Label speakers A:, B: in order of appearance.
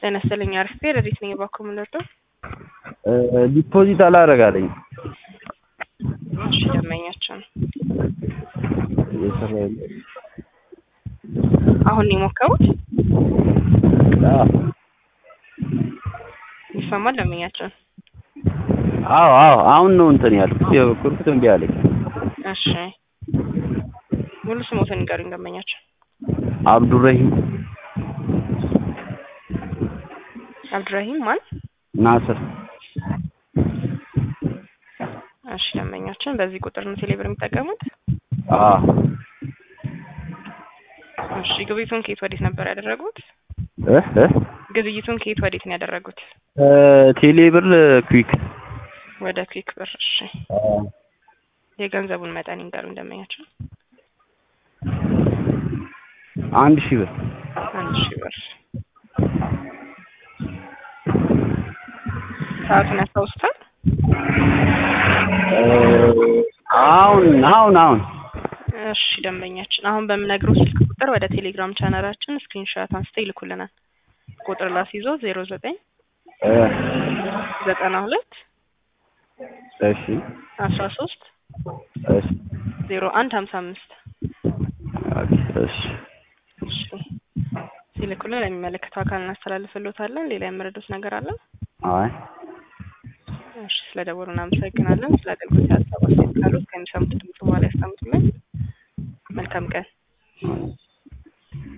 A: ጤና ይስጥልኝ አርፌ ረዲት ነኝ ባኮ ምንወርዶ
B: ዲፖዚት አላረጋለኝ
A: እሺ ደመኛቸው ነው
B: እየሰራ ያለ
A: አሁን ነው የሞከሩት
B: አዎ
A: ይሰማል ደመኛቸው
B: አዎ አዎ አሁን ነው እንትን ያልኩት የበኩርኩት እምቢ አለኝ
A: እሺ ሙሉ ስሞትን ንገሩኝ ደመኛቸው
B: አብዱረሂም
A: አብዱራሂም ማን
B: ናስር
A: እሺ ደንበኛችን በዚህ ቁጥር ነው ቴሌብር የሚጠቀሙት
B: አዎ
A: እሺ ግብይቱን ከየት ወዴት ነበር ያደረጉት
B: እ እ
A: ግብይቱን ከየት ወዴት ነው ያደረጉት
B: ቴሌብር ኩዊክ
A: ወደ ክዊክ ብር እሺ የገንዘቡን መጠን ይንገሩኝ ደንበኛችን
B: አንድ ሺህ ብር
A: አንድ ሺህ ብር ሰዓቱን ያስታውሱታል
B: አሁን አሁን አሁን
A: እሺ ደንበኛችን አሁን በምነግረው ስልክ ቁጥር ወደ ቴሌግራም ቻናላችን ስክሪንሾት አንስተው ይልኩልናል ቁጥር ላስይዞ ዜሮ ዘጠኝ
B: እ
A: ዘጠና ሁለት
B: እሺ
A: አስራ ሶስት
B: እሺ
A: ዜሮ አንድ ሀምሳ አምስት
B: ኦኬ እሺ
A: እሺ ሲልኩልን ለሚመለከተው አካል እናስተላልፍልዎታለን ሌላ የምረዱት ነገር አለ
B: አይ
A: እሺ ስለ ደወሉ እናመሰግናለን ስለ አገልግሎት ሀሳብ አስተያየት ካሉት ከሚሰሙት ድምጽ በኋላ ያስቀምጡልን መልካም ቀን